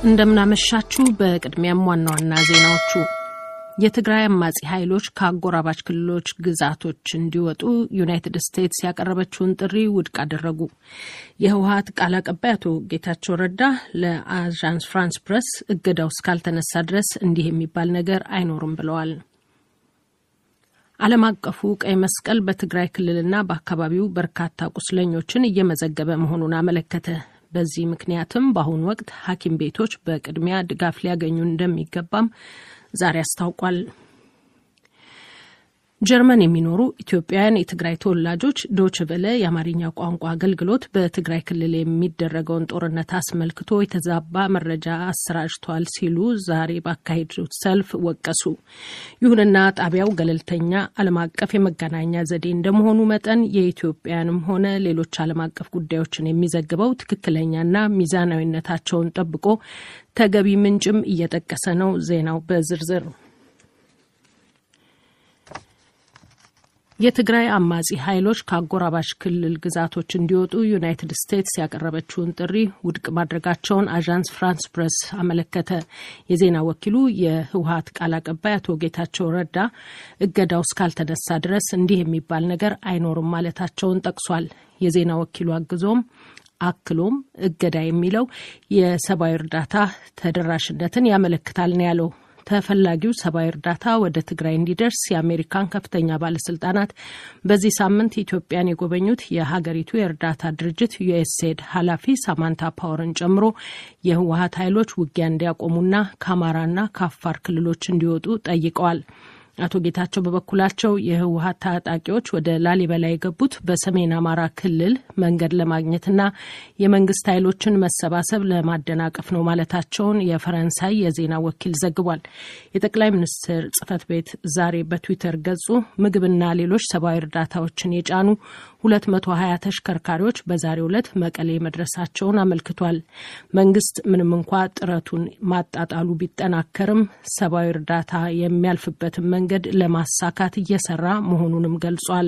እንደምናመሻችሁ። በቅድሚያም ዋና ዋና ዜናዎቹ የትግራይ አማጺ ኃይሎች ከአጎራባች ክልሎች ግዛቶች እንዲወጡ ዩናይትድ ስቴትስ ያቀረበችውን ጥሪ ውድቅ አደረጉ። የህወሀት ቃል አቀባይ አቶ ጌታቸው ረዳ ለአዣንስ ፍራንስ ፕሬስ እገዳው እስካልተነሳ ድረስ እንዲህ የሚባል ነገር አይኖርም ብለዋል። ዓለም አቀፉ ቀይ መስቀል በትግራይ ክልልና በአካባቢው በርካታ ቁስለኞችን እየመዘገበ መሆኑን አመለከተ። በዚህ ምክንያትም በአሁኑ ወቅት ሐኪም ቤቶች በቅድሚያ ድጋፍ ሊያገኙ እንደሚገባም ዛሬ አስታውቋል። ጀርመን የሚኖሩ ኢትዮጵያውያን የትግራይ ተወላጆች ዶች ቨለ የአማርኛ ቋንቋ አገልግሎት በትግራይ ክልል የሚደረገውን ጦርነት አስመልክቶ የተዛባ መረጃ አሰራጭቷል ሲሉ ዛሬ ባካሄዱት ሰልፍ ወቀሱ። ይሁንና ጣቢያው ገለልተኛ ዓለም አቀፍ የመገናኛ ዘዴ እንደመሆኑ መጠን የኢትዮጵያንም ሆነ ሌሎች ዓለም አቀፍ ጉዳዮችን የሚዘግበው ትክክለኛና ሚዛናዊነታቸውን ጠብቆ ተገቢ ምንጭም እየጠቀሰ ነው። ዜናው በዝርዝር የትግራይ አማጺ ኃይሎች ከአጎራባች ክልል ግዛቶች እንዲወጡ ዩናይትድ ስቴትስ ያቀረበችውን ጥሪ ውድቅ ማድረጋቸውን አዣንስ ፍራንስ ፕሬስ አመለከተ። የዜና ወኪሉ የህወሀት ቃል አቀባይ አቶ ጌታቸው ረዳ እገዳው እስካልተነሳ ድረስ እንዲህ የሚባል ነገር አይኖርም ማለታቸውን ጠቅሷል። የዜና ወኪሉ አግዞም አክሎም እገዳ የሚለው የሰብአዊ እርዳታ ተደራሽነትን ያመለክታል ነው ያለው። ተፈላጊው ሰብአዊ እርዳታ ወደ ትግራይ እንዲደርስ የአሜሪካን ከፍተኛ ባለስልጣናት በዚህ ሳምንት ኢትዮጵያን የጎበኙት የሀገሪቱ የእርዳታ ድርጅት ዩኤስኤድ ኃላፊ ሳማንታ ፓወርን ጨምሮ የህወሀት ኃይሎች ውጊያ እንዲያቆሙና ከአማራና ከአፋር ክልሎች እንዲወጡ ጠይቀዋል። አቶ ጌታቸው በበኩላቸው የህወሀት ታጣቂዎች ወደ ላሊበላ የገቡት በሰሜን አማራ ክልል መንገድ ለማግኘትና የመንግስት ኃይሎችን መሰባሰብ ለማደናቀፍ ነው ማለታቸውን የፈረንሳይ የዜና ወኪል ዘግቧል። የጠቅላይ ሚኒስትር ጽህፈት ቤት ዛሬ በትዊተር ገጹ ምግብና ሌሎች ሰብአዊ እርዳታዎችን የጫኑ 220 ተሽከርካሪዎች በዛሬው ዕለት መቀሌ መድረሳቸውን አመልክቷል። መንግስት ምንም እንኳ ጥረቱን ማጣጣሉ ቢጠናከርም ሰብአዊ እርዳታ የሚያልፍበትን መንገድ ለማሳካት እየሰራ መሆኑንም ገልጿል።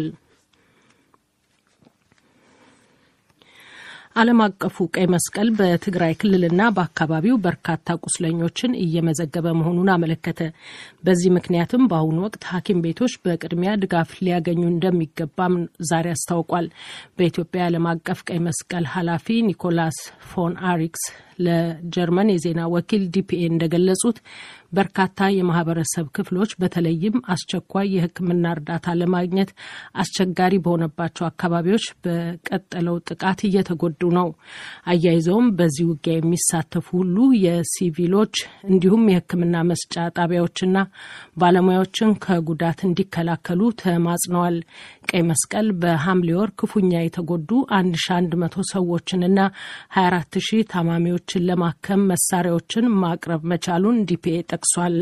ዓለም አቀፉ ቀይ መስቀል በትግራይ ክልልና በአካባቢው በርካታ ቁስለኞችን እየመዘገበ መሆኑን አመለከተ። በዚህ ምክንያትም በአሁኑ ወቅት ሐኪም ቤቶች በቅድሚያ ድጋፍ ሊያገኙ እንደሚገባም ዛሬ አስታውቋል። በኢትዮጵያ የዓለም አቀፍ ቀይ መስቀል ኃላፊ ኒኮላስ ፎን አሪክስ ለጀርመን የዜና ወኪል ዲፒኤ እንደገለጹት በርካታ የማህበረሰብ ክፍሎች በተለይም አስቸኳይ የሕክምና እርዳታ ለማግኘት አስቸጋሪ በሆነባቸው አካባቢዎች በቀጠለው ጥቃት እየተጎዱ ነው። አያይዘውም በዚህ ውጊያ የሚሳተፉ ሁሉ የሲቪሎች እንዲሁም የሕክምና መስጫ ጣቢያዎችና ባለሙያዎችን ከጉዳት እንዲከላከሉ ተማጽነዋል። ቀይ መስቀል በሐምሌ ወር ክፉኛ የተጎዱ 1100 ሰዎችንና 24 ሺህ ታማሚዎችን ለማከም መሳሪያዎችን ማቅረብ መቻሉን ዲፒኤ ጠቅሷል።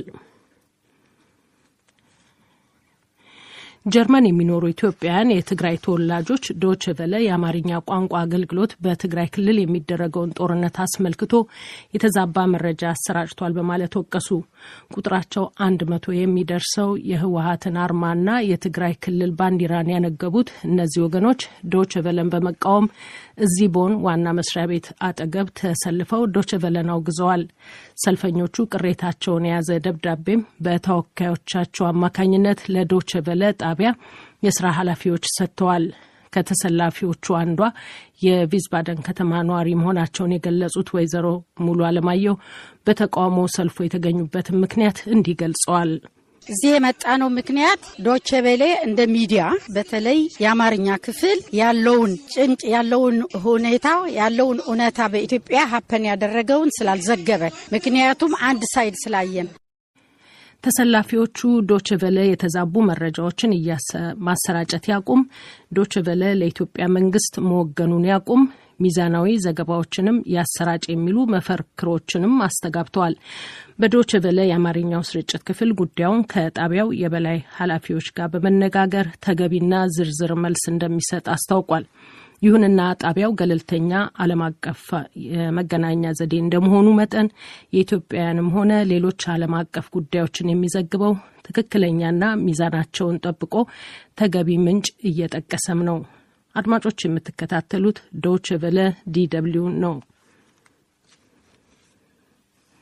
ጀርመን የሚኖሩ ኢትዮጵያውያን የትግራይ ተወላጆች ዶች ቨለ የአማርኛ ቋንቋ አገልግሎት በትግራይ ክልል የሚደረገውን ጦርነት አስመልክቶ የተዛባ መረጃ አሰራጭቷል በማለት ወቀሱ። ቁጥራቸው አንድ መቶ የሚደርሰው የህወሀትን አርማና የትግራይ ክልል ባንዲራን ያነገቡት እነዚህ ወገኖች ዶች ቨለን በመቃወም እዚህ ቦን ዋና መስሪያ ቤት አጠገብ ተሰልፈው ዶች ቨለን አውግዘዋል። ሰልፈኞቹ ቅሬታቸውን የያዘ ደብዳቤም በተወካዮቻቸው አማካኝነት ለዶች ቨለ ጣቢያ የስራ ኃላፊዎች ሰጥተዋል። ከተሰላፊዎቹ አንዷ የቪዝባደን ከተማ ነዋሪ መሆናቸውን የገለጹት ወይዘሮ ሙሉ አለማየሁ በተቃውሞ ሰልፉ የተገኙበትን ምክንያት እንዲህ ገልጸዋል። እዚህ የመጣ ነው ምክንያት ዶቼ ቬሌ እንደ ሚዲያ በተለይ የአማርኛ ክፍል ያለውን ጭንቅ ያለውን ሁኔታ ያለውን እውነታ በኢትዮጵያ ሀፐን ያደረገውን ስላልዘገበ ምክንያቱም አንድ ሳይድ ስላየን ተሰላፊዎቹ ዶችቨለ የተዛቡ መረጃዎችን ማሰራጨት ያቁም፣ ዶችቨለ ለኢትዮጵያ መንግስት መወገኑን ያቁም፣ ሚዛናዊ ዘገባዎችንም ያሰራጭ የሚሉ መፈክሮችንም አስተጋብተዋል። በዶችቨለ የአማርኛው ስርጭት ክፍል ጉዳዩን ከጣቢያው የበላይ ኃላፊዎች ጋር በመነጋገር ተገቢና ዝርዝር መልስ እንደሚሰጥ አስታውቋል። ይሁንና ጣቢያው ገለልተኛ ዓለም አቀፍ የመገናኛ ዘዴ እንደመሆኑ መጠን የኢትዮጵያውያንም ሆነ ሌሎች ዓለም አቀፍ ጉዳዮችን የሚዘግበው ትክክለኛና ሚዛናቸውን ጠብቆ ተገቢ ምንጭ እየጠቀሰም ነው። አድማጮች የምትከታተሉት ዶች ቨለ ዲ ደብልዩ ነው።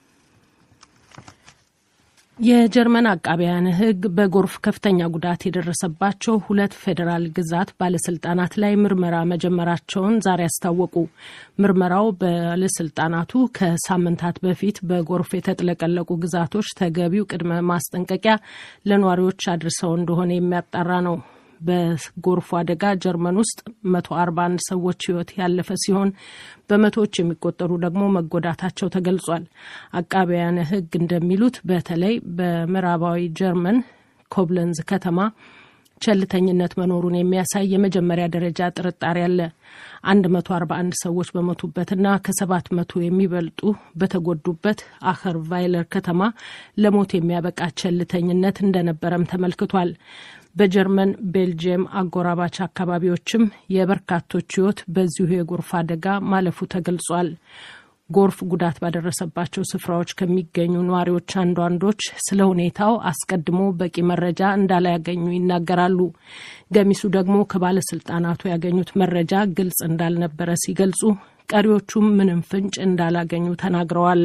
የጀርመን አቃቢያን ሕግ በጎርፍ ከፍተኛ ጉዳት የደረሰባቸው ሁለት ፌዴራል ግዛት ባለስልጣናት ላይ ምርመራ መጀመራቸውን ዛሬ አስታወቁ። ምርመራው ባለስልጣናቱ ከሳምንታት በፊት በጎርፍ የተጥለቀለቁ ግዛቶች ተገቢው ቅድመ ማስጠንቀቂያ ለነዋሪዎች አድርሰው እንደሆነ የሚያጣራ ነው። በጎርፉ አደጋ ጀርመን ውስጥ 141 ሰዎች ሕይወት ያለፈ ሲሆን በመቶዎች የሚቆጠሩ ደግሞ መጎዳታቸው ተገልጿል። አቃቢያን ሕግ እንደሚሉት በተለይ በምዕራባዊ ጀርመን ኮብለንዝ ከተማ ቸልተኝነት መኖሩን የሚያሳይ የመጀመሪያ ደረጃ ጥርጣሬ አለ። 141 ሰዎች በሞቱበትና ከሰባት መቶ የሚበልጡ በተጎዱበት አኸር ቫይለር ከተማ ለሞት የሚያበቃ ቸልተኝነት እንደነበረም ተመልክቷል። በጀርመን ቤልጅየም አጎራባች አካባቢዎችም የበርካቶች ሕይወት በዚሁ የጎርፍ አደጋ ማለፉ ተገልጿል። ጎርፍ ጉዳት ባደረሰባቸው ስፍራዎች ከሚገኙ ነዋሪዎች አንዳንዶች ስለ ሁኔታው አስቀድሞ በቂ መረጃ እንዳላያገኙ ይናገራሉ። ገሚሱ ደግሞ ከባለስልጣናቱ ያገኙት መረጃ ግልጽ እንዳልነበረ ሲገልጹ፣ ቀሪዎቹም ምንም ፍንጭ እንዳላገኙ ተናግረዋል።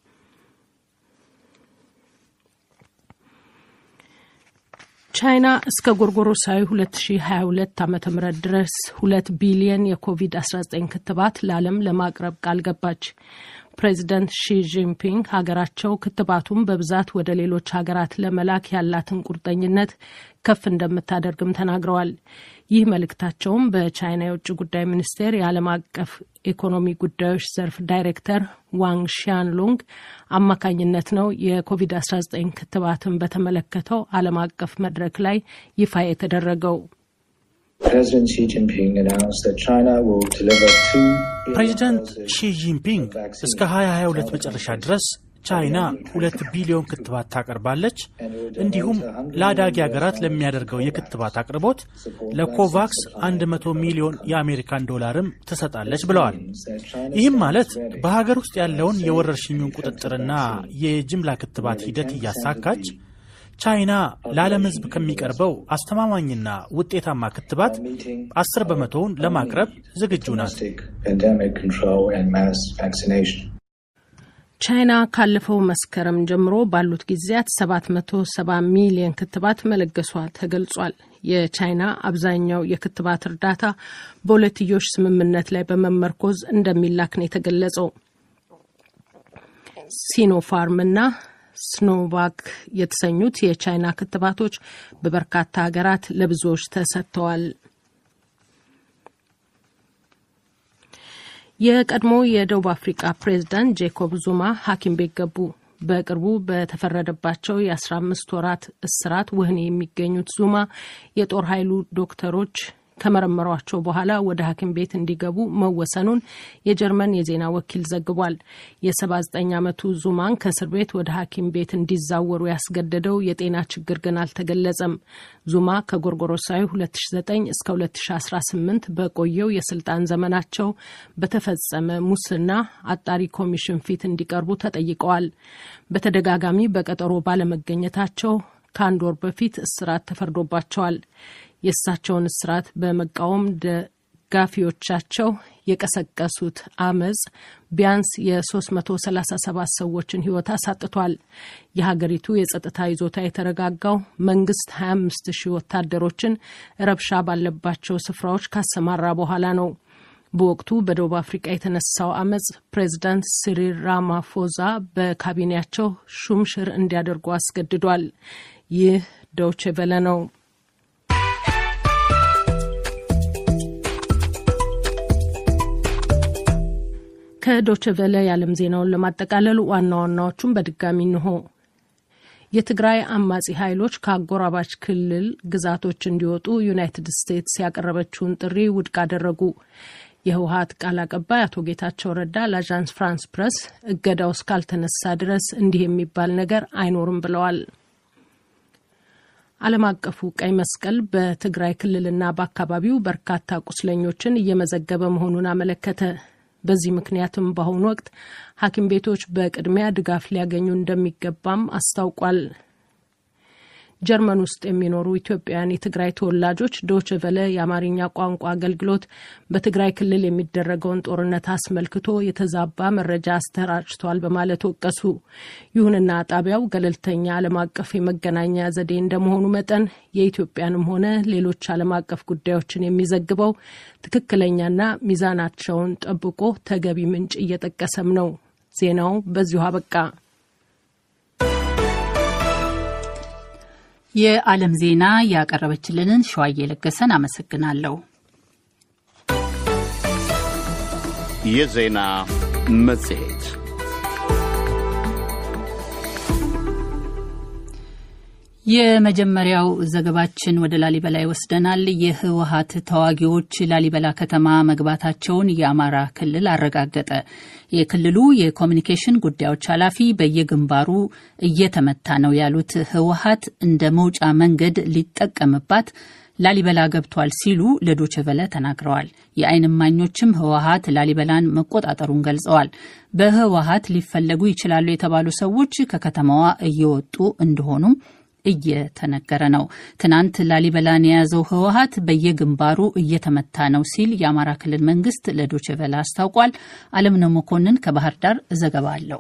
ቻይና እስከ ጎርጎሮሳዊ 2022 ዓ ም ድረስ ሁለት ቢሊየን የኮቪድ-19 ክትባት ለዓለም ለማቅረብ ቃል ገባች። ፕሬዚደንት ሺ ጂንፒንግ ሀገራቸው ክትባቱን በብዛት ወደ ሌሎች ሀገራት ለመላክ ያላትን ቁርጠኝነት ከፍ እንደምታደርግም ተናግረዋል። ይህ መልእክታቸውም በቻይና የውጭ ጉዳይ ሚኒስቴር የዓለም አቀፍ ኢኮኖሚ ጉዳዮች ዘርፍ ዳይሬክተር ዋንግ ሺያንሉንግ አማካኝነት ነው የኮቪድ-19 ክትባትን በተመለከተው ዓለም አቀፍ መድረክ ላይ ይፋ የተደረገው። ፕሬዚዳንት ሺ ጂንፒንግ እስከ 2022 መጨረሻ ድረስ ቻይና ሁለት ቢሊዮን ክትባት ታቀርባለች። እንዲሁም ለአዳጊ ሀገራት ለሚያደርገው የክትባት አቅርቦት ለኮቫክስ 100 ሚሊዮን የአሜሪካን ዶላርም ትሰጣለች ብለዋል። ይህም ማለት በሀገር ውስጥ ያለውን የወረርሽኙን ቁጥጥርና የጅምላ ክትባት ሂደት እያሳካች ቻይና ለዓለም ሕዝብ ከሚቀርበው አስተማማኝና ውጤታማ ክትባት አስር በመቶውን ለማቅረብ ዝግጁ ናት። ቻይና ካለፈው መስከረም ጀምሮ ባሉት ጊዜያት 770 ሚሊዮን ክትባት መለገሷ ተገልጿል። የቻይና አብዛኛው የክትባት እርዳታ በሁለትዮሽ ስምምነት ላይ በመመርኮዝ እንደሚላክ ነው የተገለጸው። ሲኖፋርምና ስኖቫክ የተሰኙት የቻይና ክትባቶች በበርካታ ሀገራት ለብዙዎች ተሰጥተዋል። የቀድሞ የደቡብ አፍሪካ ፕሬዝዳንት ጄኮብ ዙማ ሐኪም ቤት ገቡ። በቅርቡ በተፈረደባቸው የአስራ አምስት ወራት እስራት ወህኒ የሚገኙት ዙማ የጦር ኃይሉ ዶክተሮች ከመረመሯቸው በኋላ ወደ ሐኪም ቤት እንዲገቡ መወሰኑን የጀርመን የዜና ወኪል ዘግቧል። የ79 ዓመቱ ዙማን ከእስር ቤት ወደ ሐኪም ቤት እንዲዛወሩ ያስገደደው የጤና ችግር ግን አልተገለጸም። ዙማ ከጎርጎሮሳዊ 2009 እስከ 2018 በቆየው የስልጣን ዘመናቸው በተፈጸመ ሙስና አጣሪ ኮሚሽን ፊት እንዲቀርቡ ተጠይቀዋል። በተደጋጋሚ በቀጠሮ ባለመገኘታቸው ከአንድ ወር በፊት እስራት ተፈርዶባቸዋል። የእሳቸውን እስራት በመቃወም ደጋፊዎቻቸው የቀሰቀሱት አመፅ ቢያንስ የ337 ሰዎችን ሕይወት አሳጥቷል። የሀገሪቱ የጸጥታ ይዞታ የተረጋጋው መንግስት 25 ሺህ ወታደሮችን ረብሻ ባለባቸው ስፍራዎች ካሰማራ በኋላ ነው። በወቅቱ በደቡብ አፍሪቃ የተነሳው አመፅ ፕሬዚዳንት ሲሪል ራማፎዛ በካቢኔያቸው ሹምሽር እንዲያደርጉ አስገድዷል። ይህ ዶቼ ቬለ ነው። ከዶቼ ቬለ የዓለም ዜናውን ለማጠቃለል ዋና ዋናዎቹን በድጋሚ እንሆ። የትግራይ አማጺ ኃይሎች ከአጎራባች ክልል ግዛቶች እንዲወጡ ዩናይትድ ስቴትስ ያቀረበችውን ጥሪ ውድቅ አደረጉ። የህወሀት ቃል አቀባይ አቶ ጌታቸው ረዳ ለአዣንስ ፍራንስ ፕረስ እገዳው እስካልተነሳ ድረስ እንዲህ የሚባል ነገር አይኖርም ብለዋል። ዓለም አቀፉ ቀይ መስቀል በትግራይ ክልልና በአካባቢው በርካታ ቁስለኞችን እየመዘገበ መሆኑን አመለከተ። በዚህ ምክንያትም በአሁኑ ወቅት ሐኪም ቤቶች በቅድሚያ ድጋፍ ሊያገኙ እንደሚገባም አስታውቋል። ጀርመን ውስጥ የሚኖሩ ኢትዮጵያውያን የትግራይ ተወላጆች ዶች ቨለ የአማርኛ ቋንቋ አገልግሎት በትግራይ ክልል የሚደረገውን ጦርነት አስመልክቶ የተዛባ መረጃ አስተራጭቷል በማለት ወቀሱ። ይሁንና ጣቢያው ገለልተኛ ዓለም አቀፍ የመገናኛ ዘዴ እንደመሆኑ መጠን የኢትዮጵያንም ሆነ ሌሎች ዓለም አቀፍ ጉዳዮችን የሚዘግበው ትክክለኛና ሚዛናቸውን ጠብቆ ተገቢ ምንጭ እየጠቀሰም ነው። ዜናው በዚሁ አበቃ። የዓለም ዜና ያቀረበችልንን ሸዋዬ ለገሰን አመሰግናለሁ። የዜና መጽሔት የመጀመሪያው ዘገባችን ወደ ላሊበላ ይወስደናል። የህወሀት ተዋጊዎች ላሊበላ ከተማ መግባታቸውን የአማራ ክልል አረጋገጠ። የክልሉ የኮሚኒኬሽን ጉዳዮች ኃላፊ በየግንባሩ እየተመታ ነው ያሉት ህወሀት እንደ መውጫ መንገድ ሊጠቀምባት ላሊበላ ገብቷል ሲሉ ለዶችቨለ ተናግረዋል። የዓይን እማኞችም ህወሀት ላሊበላን መቆጣጠሩን ገልጸዋል። በህወሀት ሊፈለጉ ይችላሉ የተባሉ ሰዎች ከከተማዋ እየወጡ እንደሆኑም እየተነገረ ነው። ትናንት ላሊበላን የያዘው ህወሀት በየግንባሩ እየተመታ ነው ሲል የአማራ ክልል መንግስት ለዶችቨለ አስታውቋል። አለምነው መኮንን ከባህር ዳር ዘገባ አለው።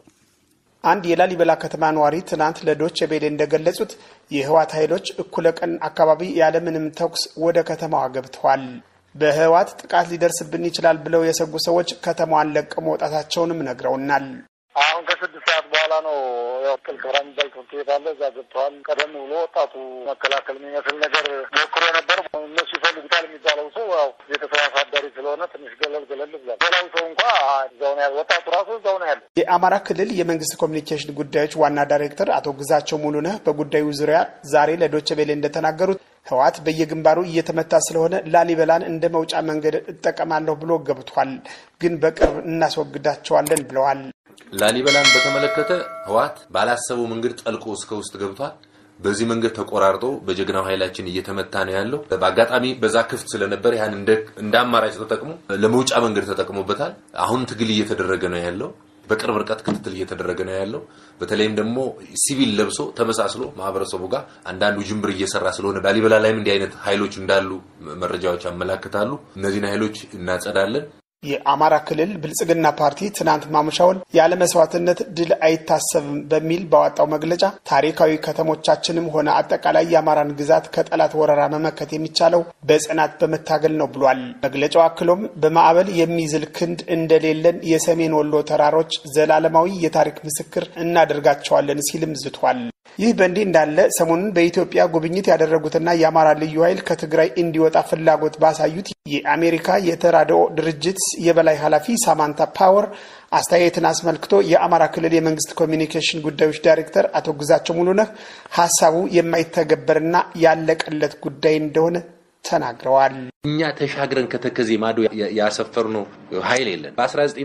አንድ የላሊበላ ከተማ ነዋሪ ትናንት ለዶቼ ቬለ እንደገለጹት የህወሓት ኃይሎች እኩለ ቀን አካባቢ ያለምንም ተኩስ ወደ ከተማዋ ገብተዋል። በህወሓት ጥቃት ሊደርስብን ይችላል ብለው የሰጉ ሰዎች ከተማዋን ለቀው መውጣታቸውንም ነግረውናል። አሁን ከስድስት ሰዓት በኋላ ነው ያው ቅልቅብራ የሚባል ትምህርት ቤት አለ። እዛ ገብተዋል። ቀደም ብሎ ወጣቱ መከላከል የሚመስል ነገር ሞክሮ ነበር። እነሱ ይፈልጉታል የሚባለው ሰው ያው ቤተሰብ አሳዳሪ ስለሆነ ትንሽ ገለል ገለል ብሏል። ሌላው ሰው እንኳ እዛው ነው ያለ። ወጣቱ ራሱ እዛው ነው ያለ። የአማራ ክልል የመንግስት ኮሚኒኬሽን ጉዳዮች ዋና ዳይሬክተር አቶ ግዛቸው ሙሉነህ በጉዳዩ ዙሪያ ዛሬ ለዶቼ ቬሌ እንደተናገሩት ህወሓት በየግንባሩ እየተመታ ስለሆነ ላሊበላን እንደ መውጫ መንገድ እጠቀማለሁ ብሎ ገብቷል፣ ግን በቅርብ እናስወግዳቸዋለን ብለዋል። ላሊበላን በተመለከተ ህወሓት ባላሰበው መንገድ ጠልቆ እስከ ውስጥ ገብቷል። በዚህ መንገድ ተቆራርጦ በጀግናው ኃይላችን እየተመታ ነው ያለው። በአጋጣሚ በዛ ክፍት ስለነበር ያን እንደ አማራጭ ተጠቅሞ ለመውጫ መንገድ ተጠቅሞበታል። አሁን ትግል እየተደረገ ነው ያለው። በቅርብ ርቀት ክትትል እየተደረገ ነው ያለው። በተለይም ደግሞ ሲቪል ለብሶ ተመሳስሎ ማህበረሰቡ ጋር አንዳንዱ ጅምብር እየሰራ ስለሆነ ላሊበላ ላይም እንዲህ አይነት ኃይሎች እንዳሉ መረጃዎች ያመላክታሉ። እነዚህን ኃይሎች እናጸዳለን። የአማራ ክልል ብልጽግና ፓርቲ ትናንት ማምሻውን ያለ መስዋዕትነት ድል አይታሰብም በሚል ባወጣው መግለጫ ታሪካዊ ከተሞቻችንም ሆነ አጠቃላይ የአማራን ግዛት ከጠላት ወረራ መመከት የሚቻለው በጽናት በመታገል ነው ብሏል። መግለጫው አክሎም በማዕበል የሚዝል ክንድ እንደሌለን የሰሜን ወሎ ተራሮች ዘላለማዊ የታሪክ ምስክር እናደርጋቸዋለን ሲልም ዝቷል። ይህ በእንዲህ እንዳለ ሰሞኑን በኢትዮጵያ ጉብኝት ያደረጉትና የአማራ ልዩ ኃይል ከትግራይ እንዲወጣ ፍላጎት ባሳዩት የአሜሪካ የተራድኦ ድርጅት የበላይ ኃላፊ ሳማንታ ፓወር አስተያየትን አስመልክቶ የአማራ ክልል የመንግስት ኮሚኒኬሽን ጉዳዮች ዳይሬክተር አቶ ግዛቸው ሙሉነህ ሀሳቡ የማይተገበርና ያለቀለት ጉዳይ እንደሆነ ተናግረዋል። እኛ ተሻግረን ከተከዜ ማዶ ያሰፈርነው ኃይል የለን።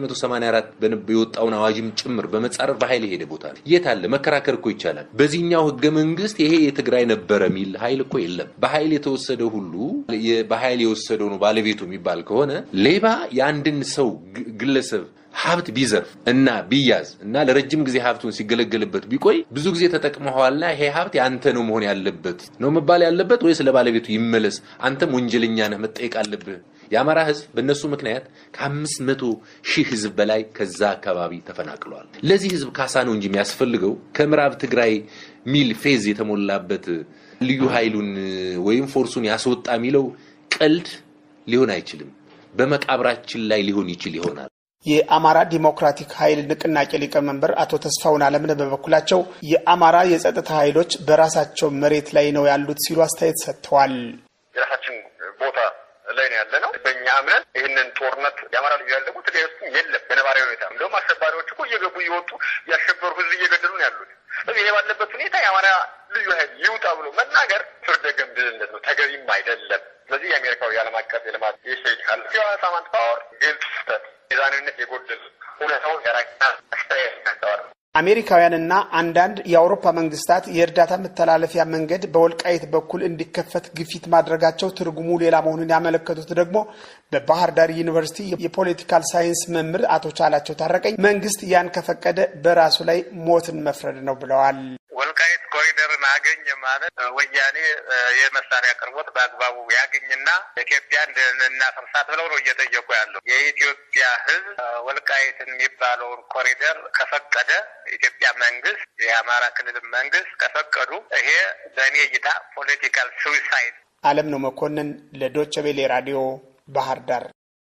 በ1984 የወጣውን አዋጅም ጭምር በመጻረር በኃይል የሄደ ቦታ ነው። የት አለ? መከራከር እኮ ይቻላል። በዚህኛው ህገ መንግስት ይሄ የትግራይ ነበረ የሚል ኃይል እኮ የለም። በኃይል የተወሰደ ሁሉ በኃይል የወሰደው ነው ባለቤቱ የሚባል ከሆነ ሌባ የአንድን ሰው ግለሰብ ሀብት ቢዘርፍ እና ቢያዝ እና ለረጅም ጊዜ ሀብቱን ሲገለገልበት ቢቆይ ብዙ ጊዜ ተጠቅመዋልና ይሄ ሀብት ያንተ ነው መሆን ያለበት ነው መባል ያለበት ወይስ ለባለቤቱ ይመለስ? አንተም ወንጀለኛ ነህ መጠየቅ አለብህ። የአማራ ህዝብ በእነሱ ምክንያት ከአምስት መቶ ሺህ ህዝብ በላይ ከዛ አካባቢ ተፈናቅለዋል። ለዚህ ህዝብ ካሳ ነው እንጂ የሚያስፈልገው ከምዕራብ ትግራይ ሚል ፌዝ የተሞላበት ልዩ ኃይሉን ወይም ፎርሱን ያስወጣ የሚለው ቀልድ ሊሆን አይችልም። በመቃብራችን ላይ ሊሆን ይችል ይሆናል። የአማራ ዲሞክራቲክ ኃይል ንቅናቄ ሊቀመንበር አቶ ተስፋውን አለምነህ በበኩላቸው የአማራ የጸጥታ ኃይሎች በራሳቸው መሬት ላይ ነው ያሉት ሲሉ አስተያየት ሰጥተዋል። የራሳችን ቦታ ላይ ነው ያለ ነው። በእኛ እምነት ይህንን ጦርነት የአማራ ልዩ ኃይል ደግሞ ትግራይ ውስጥ የለም በነባራዊ ሁኔታ። እንደውም አሸባሪዎች እኮ እየገቡ እየወጡ ያሸበሩ ህዝብ እየገደሉ ነው ያሉት። ስለዚህ ይሄ ባለበት ሁኔታ የአማራ ልዩ ኃይል ይውጣ ብሎ መናገር ፍርደ ገምድልነት ነው፣ ተገቢም አይደለም። ስለዚህ የአሜሪካዊ የዓለም አቀፍ የልማት የሸድ ኃላፊዋ ሳማንታ ፓወር ግልጽ ስህተት ሚዛናዊነት የጎደል ሁኔታውን የራቅና አስተያየት ያስተዋል። አሜሪካውያንና አንዳንድ የአውሮፓ መንግስታት የእርዳታ መተላለፊያ መንገድ በወልቃይት በኩል እንዲከፈት ግፊት ማድረጋቸው ትርጉሙ ሌላ መሆኑን ያመለከቱት ደግሞ በባህር ዳር ዩኒቨርሲቲ የፖለቲካል ሳይንስ መምህር አቶ ቻላቸው ታረቀኝ መንግስት ያን ከፈቀደ በራሱ ላይ ሞትን መፍረድ ነው ብለዋል። ወልቃይት ኮሪደርን አገኘ ማለት ወያኔ የመሳሪያ አቅርቦት በአግባቡ ያገኝና ኢትዮጵያ እናፈርሳት ብለው ነው እየጠየቁ ያለው። የኢትዮጵያ ሕዝብ ወልቃይትን የሚባለውን ኮሪደር ከፈቀደ ኢትዮጵያ መንግስት፣ የአማራ ክልል መንግስት ከፈቀዱ ይሄ በእኔ እይታ ፖለቲካል ሱዊሳይድ። አለም ነው መኮንን ለዶቸ ቬሌ ራዲዮ ባህር ዳር።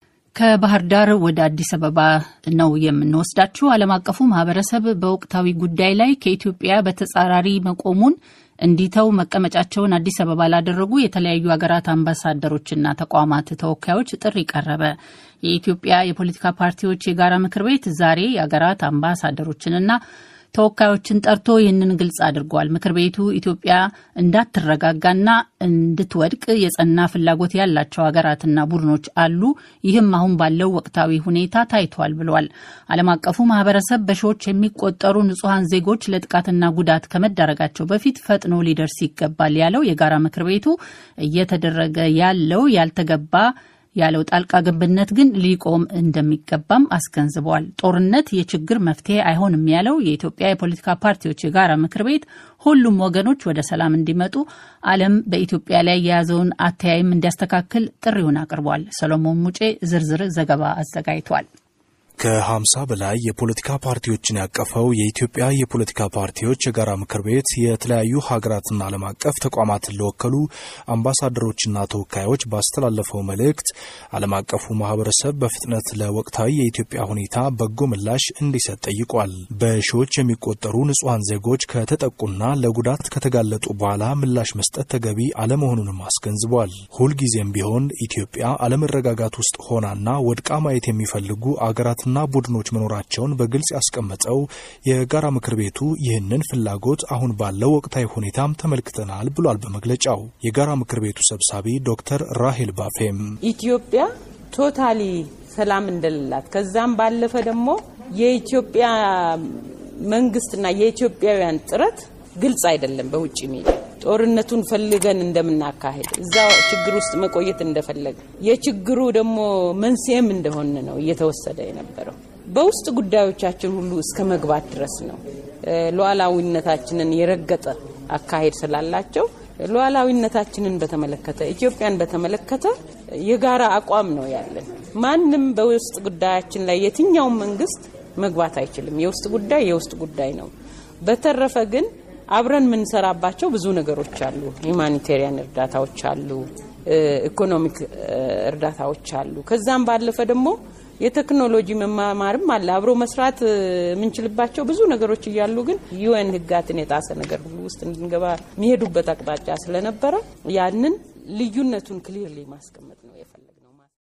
ከባህር ዳር ወደ አዲስ አበባ ነው የምንወስዳችሁ። ዓለም አቀፉ ማህበረሰብ በወቅታዊ ጉዳይ ላይ ከኢትዮጵያ በተጻራሪ መቆሙን እንዲተው መቀመጫቸውን አዲስ አበባ ላደረጉ የተለያዩ ሀገራት አምባሳደሮችና ተቋማት ተወካዮች ጥሪ ቀረበ። የኢትዮጵያ የፖለቲካ ፓርቲዎች የጋራ ምክር ቤት ዛሬ የሀገራት አምባሳደሮችንና ተወካዮችን ጠርቶ ይህንን ግልጽ አድርጓል። ምክር ቤቱ ኢትዮጵያ እንዳትረጋጋና እንድትወድቅ የጸና ፍላጎት ያላቸው ሀገራትና ቡድኖች አሉ፣ ይህም አሁን ባለው ወቅታዊ ሁኔታ ታይቷል ብሏል። ዓለም አቀፉ ማህበረሰብ በሺዎች የሚቆጠሩ ንጹሐን ዜጎች ለጥቃትና ጉዳት ከመዳረጋቸው በፊት ፈጥኖ ሊደርስ ይገባል ያለው የጋራ ምክር ቤቱ እየተደረገ ያለው ያልተገባ ያለው ጣልቃ ገብነት ግን ሊቆም እንደሚገባም አስገንዝበዋል። ጦርነት የችግር መፍትሄ አይሆንም ያለው የኢትዮጵያ የፖለቲካ ፓርቲዎች የጋራ ምክር ቤት ሁሉም ወገኖች ወደ ሰላም እንዲመጡ ዓለም በኢትዮጵያ ላይ የያዘውን አተያይም እንዲያስተካክል ጥሪውን አቅርቧል። ሰሎሞን ሙጬ ዝርዝር ዘገባ አዘጋጅቷል። ከሀምሳ በላይ የፖለቲካ ፓርቲዎችን ያቀፈው የኢትዮጵያ የፖለቲካ ፓርቲዎች የጋራ ምክር ቤት የተለያዩ ሀገራትና ዓለም አቀፍ ተቋማትን ለወከሉ አምባሳደሮችና ተወካዮች ባስተላለፈው መልእክት ዓለም አቀፉ ማህበረሰብ በፍጥነት ለወቅታዊ የኢትዮጵያ ሁኔታ በጎ ምላሽ እንዲሰጥ ጠይቋል። በሺዎች የሚቆጠሩ ንጹሐን ዜጎች ከተጠቁና ለጉዳት ከተጋለጡ በኋላ ምላሽ መስጠት ተገቢ አለመሆኑንም አስገንዝቧል። ሁልጊዜም ቢሆን ኢትዮጵያ አለመረጋጋት ውስጥ ሆናና ወድቃ ማየት የሚፈልጉ አገራት ና ቡድኖች መኖራቸውን በግልጽ ያስቀመጠው የጋራ ምክር ቤቱ ይህንን ፍላጎት አሁን ባለው ወቅታዊ ሁኔታም ተመልክተናል ብሏል። በመግለጫው የጋራ ምክር ቤቱ ሰብሳቢ ዶክተር ራሄል ባፌም ኢትዮጵያ ቶታሊ ሰላም እንደሌላት ከዛም ባለፈ ደግሞ የኢትዮጵያ መንግስትና የኢትዮጵያውያን ጥረት ግልጽ አይደለም። በውጭ ሚዲያ ጦርነቱን ፈልገን እንደምናካሄድ እዛ ችግር ውስጥ መቆየት እንደፈለገ የችግሩ ደግሞ መንስኤም እንደሆነ ነው እየተወሰደ የነበረው። በውስጥ ጉዳዮቻችን ሁሉ እስከ መግባት ድረስ ነው። ሉዓላዊነታችንን የረገጠ አካሄድ ስላላቸው ሉዓላዊነታችንን በተመለከተ ኢትዮጵያን በተመለከተ የጋራ አቋም ነው ያለን። ማንም በውስጥ ጉዳያችን ላይ የትኛውም መንግስት መግባት አይችልም። የውስጥ ጉዳይ የውስጥ ጉዳይ ነው። በተረፈ ግን አብረን የምንሰራባቸው ብዙ ነገሮች አሉ። ሁማኒቴሪያን እርዳታዎች አሉ፣ ኢኮኖሚክ እርዳታዎች አሉ። ከዛም ባለፈ ደግሞ የቴክኖሎጂ መማማርም አለ። አብሮ መስራት የምንችልባቸው ብዙ ነገሮች እያሉ ግን ዩኤን ሕጋትን የጣሰ ነገር ሁሉ ውስጥ እንድንገባ የሚሄዱበት አቅጣጫ ስለነበረ ያንን ልዩነቱን ክሊርሊ ማስቀመጥ ነው የፈለግነው።